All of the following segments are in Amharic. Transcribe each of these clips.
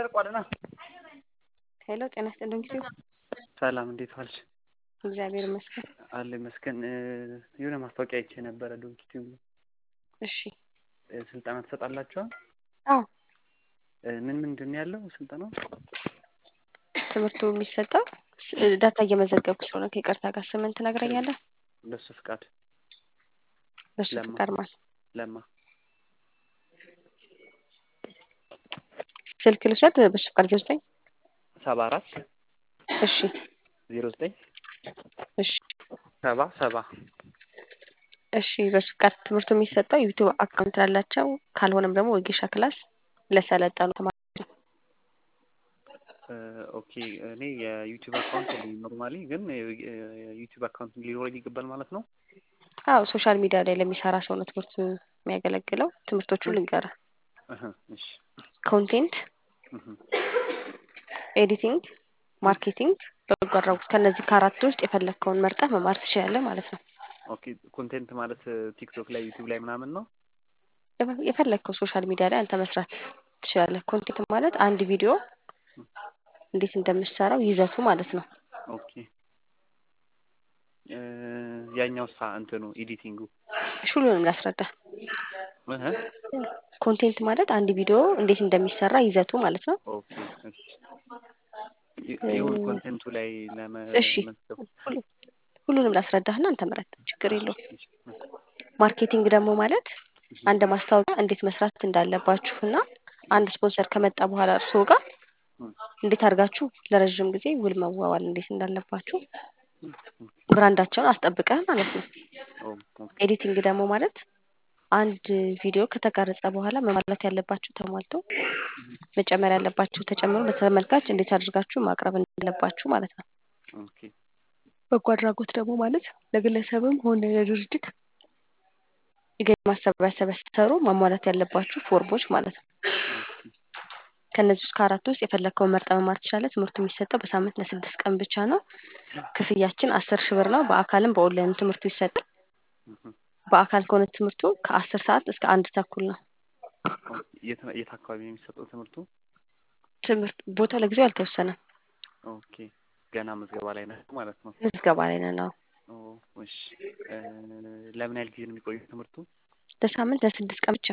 ሄሎ ጤና ይስጥልኝ ጊዜው ሰላም እንዴት ዋልሽ? እግዚአብሔር ይመስገን። አለ ይመስገን። የሆነ ማስታወቂያ አይቼ ነበረ ዶንኪቲቭ እሺ ስልጠና ትሰጣላችኋል? አዎ ምን ምንድን ነው ያለው ስልጠናው? ትምህርቱ የሚሰጠው ዳታ እየመዘገብኩ ስለሆነ ከይቅርታ ጋር ስምን ትነግረኛለህ? በሱ ፍቃድ በሱ ለማ። ፍቃድ ማለት ለማ ስልክ ልውሰድ። በሱ ፍቃድ ዜሮ ዘጠኝ ሰባ አራት እሺ ዜሮ ዘጠኝ እሺ ሰባ ሰባ እሺ በሱ ፍቃድ ትምህርቱ የሚሰጠው ዩቲዩብ አካውንት ላላቸው ካልሆነም ደግሞ ወጌሻ ክላስ ለሰለጠኑ ተማሪዎች ነው። ኦኬ እኔ የዩቲዩብ አካውንት የለኝም ኖርማሊ፣ ግን የዩቲዩብ አካውንት ሊኖረኝ ይገባል ማለት ነው። አዎ ሶሻል ሚዲያ ላይ ለሚሰራ ሰው ነው ትምህርቱ የሚያገለግለው። ትምህርቶቹ ልንገርህ፣ እህ፣ እሺ ኮንቴንት እህ፣ ኤዲቲንግ፣ ማርኬቲንግ፣ በጎ አድራጎት ከእነዚህ ከአራት ውስጥ የፈለግከውን መርጠህ መማር ትችላለህ ማለት ነው። ኦኬ ኮንቴንት ማለት ቲክቶክ ላይ ዩቲዩብ ላይ ምናምን ነው። የፈለግከው ሶሻል ሚዲያ ላይ አንተ መስራት ትችላለህ። ኮንቴንት ማለት አንድ ቪዲዮ እንዴት እንደምሰራው ይዘቱ ማለት ነው። ኦኬ ያኛው ሳ እንትኑ ኤዲቲንጉ እሺ ሁሉንም ላስረዳ። እህ፣ ኮንቴንት ማለት አንድ ቪዲዮ እንዴት እንደሚሰራ ይዘቱ ማለት ነው። ኦኬ እሺ ይሁን ኮንቴንቱ ላይ እሺ ለመመዝገብ ሁሉ- ሁሉንም ላስረዳህና አንተ ምረጥ፣ ችግር የለውም። እሺ፣ እሺ፣ ማርኬቲንግ ደግሞ ማለት አንድ ማስታወቂያ እንዴት መስራት እንዳለባችሁ እና አንድ ስፖንሰር ከመጣ በኋላ እርስዎ ጋር እንዴት አድርጋችሁ ለረዥም ጊዜ ውል መዋዋል እንዴት እንዳለባችሁ ብራንዳቸውን አስጠብቀህ ማለት ነው። ኦ፣ ኦኬ ኤዲቲንግ ደግሞ ማለት አንድ ቪዲዮ ከተቀረጸ በኋላ መሟላት ያለባችሁ ተሟልቶ መጨመር ያለባችሁ ተጨምሮ ለተመልካች እንዴት አድርጋችሁ ማቅረብ እንዳለባችሁ ማለት ነው። ኦኬ በጎ አድራጎት ደግሞ ማለት ለግለሰብም ሆነ ለድርጅት የገቢ ማሰባሰቢያ ስትሰሩ ማሟላት ያለባችሁ ፎርሞች ማለት ነው። ከእነዚህ ውስጥ ከአራት ውስጥ የፈለግከውን መርጠህ መማር ትችላለህ። ትምህርቱ የሚሰጠው በሳምንት ለስድስት ቀን ብቻ ነው። ክፍያችን አስር ሺህ ብር ነው። በአካልም በኦንላይን ትምህርቱ ይሰጣል። እህ፣ በአካል ከሆነ ትምህርቱ ከአስር ሰዓት እስከ አንድ ተኩል ነው። ኦኬ የት የት አካባቢ ነው የሚሰጠው ትምህርቱ? ትምህርት ቦታ ለጊዜው አልተወሰነም። ኦኬ ገና ምዝገባ ላይ ነህ ማለት ነው። ምዝገባ ላይ ነን። አዎ ኦ፣ እሺ እ፣ ለምን ያህል ጊዜ ነው የሚቆየው ትምህርቱ? ለሳምንት ለስድስት ቀን ብቻ።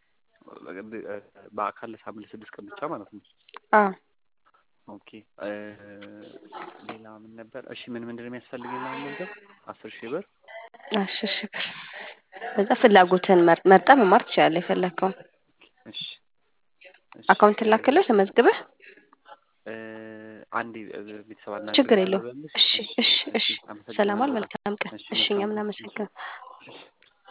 በአካል ለሳምንት ለስድስት ቀን ብቻ ማለት ነው። አዎ ኦኬ እ፣ ሌላ ምን ነበር? እሺ ምን ምንድን ነው የሚያስፈልገኝ ለመመዝገብ? አስር ሺህ ብር አስር ሺህ ብር በዛ ፍላጎትህን መር- መርጠህ መማር ትችላለህ። የፈለግከውን እሺ እሺ አካውንት ላክልህ ተመዝግበህ። እ፣ አንዴ እ፣ ቤተሰብ ችግር አናግሬያለሁ የለውም። በልሽ። እሺ እሺ እሺ። ሰላም ዋል። መልካም ቀን። እሺ እሺ እኛም መልካም ነው። እናመሰግናለን። እሺ